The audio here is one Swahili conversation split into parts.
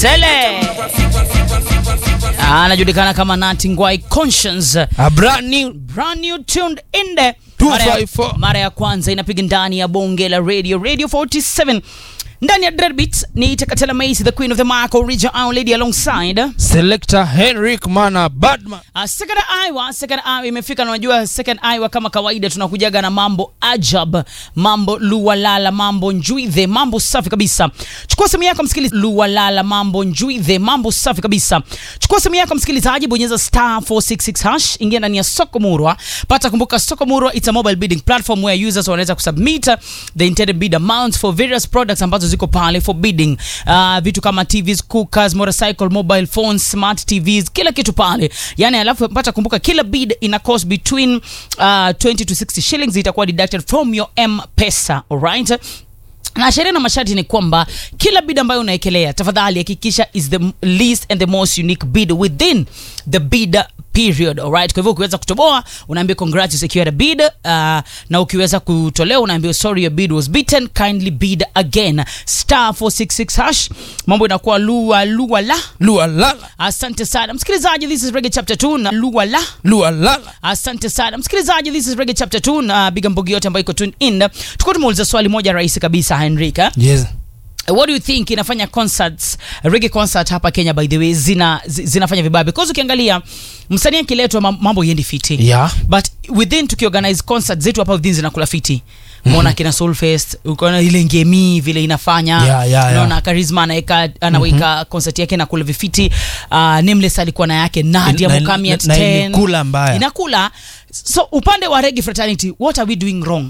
Sele anajulikana kama Nati Ngwai Conscience, A brand new brand new tuned in there. Mara ya- 254. mara ya kwanza inapiga ndani ya bonge la radio radio 47 ndani ya Dreadbeat ni Tekatela Mace the queen of the mic original our lady alongside selector Henrik Mana Badman. Uh, second Iowa, second Iowa imefika na unajua second Iowa kama kawaida tunakujaga na mambo ajab, mambo luwalala, mambo njuidhe, mambo safi kabisa. Chukua simu yako msikilizaji, luwalala, mambo njuidhe, mambo safi kabisa. Chukua simu yako msikilizaji, bonyeza star 466 hash, ingia ndani ya soko murwa. Pata kumbuka soko murwa it's a mobile bidding platform where users wanaweza kusubmit the intended bid amounts for various products ambazo ziko pale for bidding. Uh, vitu kama TVs, cookers, motorcycle, mobile phones, smart TVs, kila kitu pale. Yani alafu pata kumbuka kila bid ina cost between uh, 20 to 60 shillings itakuwa deducted from your M-Pesa, alright? na sheria na masharti ni kwamba kila bid ambayo unaekelea tafadhali hakikisha is the least and the most unique bid within the bid period alright kwa hivyo ukiweza kutoboa unaambia congrats you secured a bid uh, na ukiweza kutolewa unaambia sorry your bid was beaten kindly bid again star 466 hash mambo inakuwa lua lua la Lua lala, asante sana msikilizaji this is reggae chapter 2 na lua la lua lala. asante sana msikilizaji this is reggae chapter 2 na biga mbogi yote ambayo iko tune in tukuwa tumeuliza swali moja rahisi kabisa henrika Yes. what do you think inafanya concerts reggae concert hapa kenya by the way zina zi- zinafanya vibaya because ukiangalia msanii akiletwa mam- mambo yendi fiti Yeah. but within tukiorganize concert zetu hapa within zinakula fiti mona kina soulfest ukaona ile ngemi vile inafanya Yeah, yeah, unaona yeah. karisma anaweka anaweka concert yake na kula vifiti uh, nameless alikuwa na yake nadia Na- mukami na- at na 10 ilikula mbaya. inakula so upande wa reggae fraternity what are we doing wrong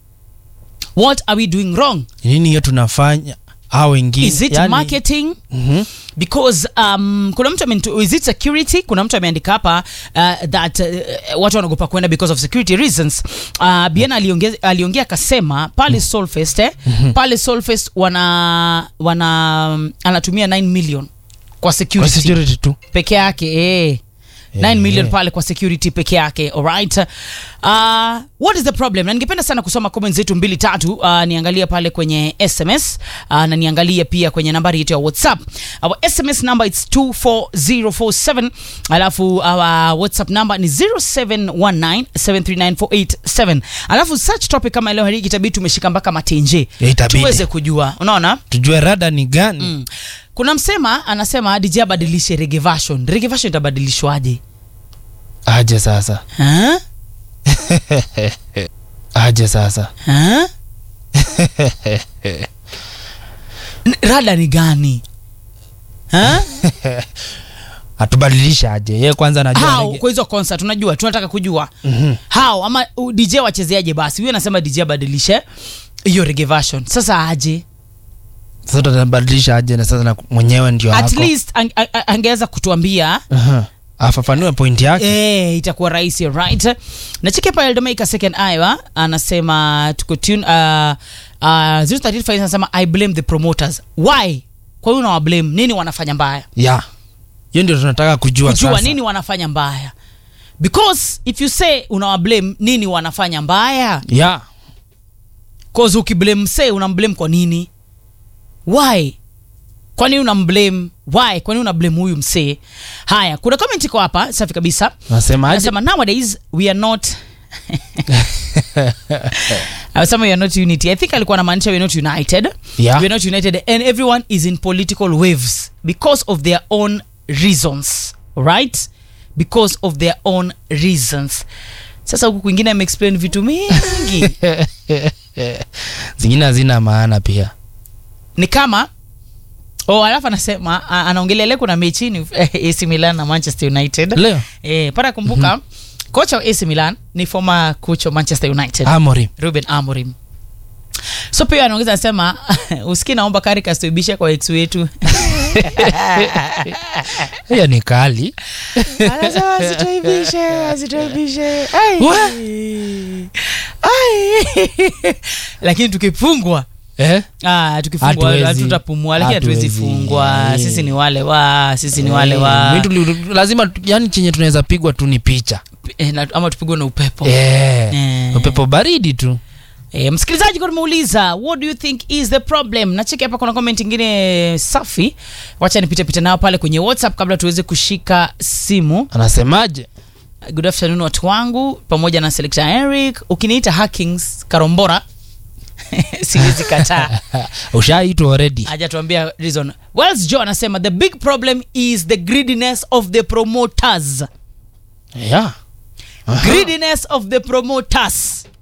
what are we doing wrong Nini hiyo tunafanya? Hao wengine. is it yani- marketing Mhm. because um, kuna mtu amenitu- is it security kuna mtu ameandika hapa uh, that uh, watu wanaogopa kwenda because of security reasons uh, biana aliongea aliongea akasema pale solfest eh, pale solfest wana wana um, anatumia 9 million kwa Kwa security, security tu. peke yake eh. 9 Eh, million eh. pale kwa security peke yake alright uh, what is the problem na ningependa sana kusoma comments zetu mbili tatu uh, niangalie pale kwenye sms uh, na niangalie pia kwenye nambari yetu ya whatsapp our sms number its 24047 alafu our whatsapp number ni 0719739487 alafu such topic kama leo hii itabidi tumeshika mpaka matenje Ya itabidi. tuweze kujua unaona Tujue rada ni gani? Mm. kuna msema anasema DJ abadilishe reggae version reggae version itabadilishwaje Aje sasa. Huh? Aje sasa. Huh? N- rada ni gani Huh? Atubadilisha aje? Yeye kwanza anajua. how rege- kwa hizo concert unajua tunataka kujua Mhm. how ama uh, dj wachezeaje basi huyo anasema dj abadilishe hiyo reggae version sasa aje Sasa tutabadilisha aje na sasa na mwenyewe ndio at hako. least ang, ang, ang- angeweza kutuambia Aha. Afafanue point yake. Eh, itakuwa rahisi right na chiki hapa eldomeika second iowa anasema tuko tune uh, uh, 035 anasema i blame the promoters why kwa hiyo unawa blame nini wanafanya mbaya Yeah. Hiyo ndio tunataka kujua kujua sasa. nini wanafanya mbaya because if you say unawa blame nini wanafanya mbaya Yeah. cause ukiblame msee unamblame kwa nini why kwa nini unamblame why kwa nini unablame huyu msee haya kuna comment iko hapa safi kabisa Nasema aje? anasema nowadays we are not anasema we are not unity i think alikuwa anamaanisha we are not united Yeah. we are not united and everyone is in political waves because of their own reasons right because of their own reasons sasa huku kwingine ameexplain vitu mingi Zingine hazina maana pia. ni kama oh, alafu anasema a- anaongelea leo kuna mechi ni AC Milan na Manchester United Leo. eh, para kumbuka kocha wa AC Milan ni former coach wa Manchester United Amorim. Ruben Amorim so pia anaongeza anasema usikii naomba Carrick asituibishe kwa ex wetu Hiyo ni kali. anasema asituibishe asituibishe Ai. What? Ai. lakini tukifungwa Eh? Ah, tukifungwa Hatuwezi. hatutapumua lakini hatuwezi Hatuwezi. fungwa Eh. sisi ni wale wa sisi ni wale Eh, wa mi tuli- lazima tu- yani chenye tunaweza pigwa tu ni picha eh, na- ama tupigwe na upepo Eh, Eh. upepo baridi tu E, msikilizaji kwa tumeuliza what do you think is the problem nacheki hapa kuna comment ingine safi wacha nipite pite nao pale kwenye whatsapp kabla tuweze kushika simu anasemaje good afternoon watu wangu pamoja na selector eric ukiniita hackings karombora siwezi kataa ushaitwa already hajatuambia reason wells joe anasema the big problem is the greediness of the promoters yeah. greediness of the promoters